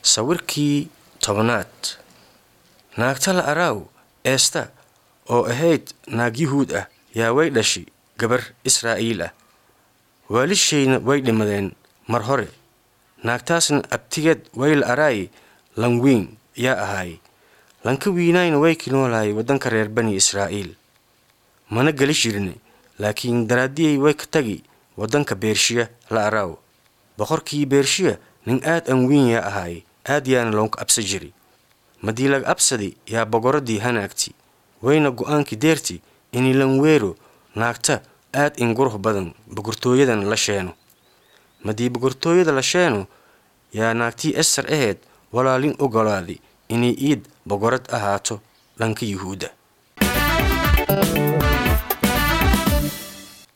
sawirkii tobanaad naagta la araaw eesta oo ahayd naag yuhuud ah yaa way dhashi gabar israa'iil ah waalishayna way dhimadeen mar hore naagtaasna abtigeed way la araaye lan weyn yaa ahaaye lanka wiinaayna way kinoolaayay waddanka reer bani israa'iil mana geli jirne laakiin daraaddiyay way ka tagi waddanka beershiya la araaw boqorkii beershiya nin aad an weyn yaa ahaaye aad yaana loonka absa jiri madii laga absadi yaa bogoradii hanaagti wayna go'aankii deerti inay lan weero naagta aad in qurux badan boqortooyadan la sheeno madii boqortooyada la sheeno yaa naagtii esar aheed walaalin ogolaadi inay iid boqorad ahaato dhanka yuhuudda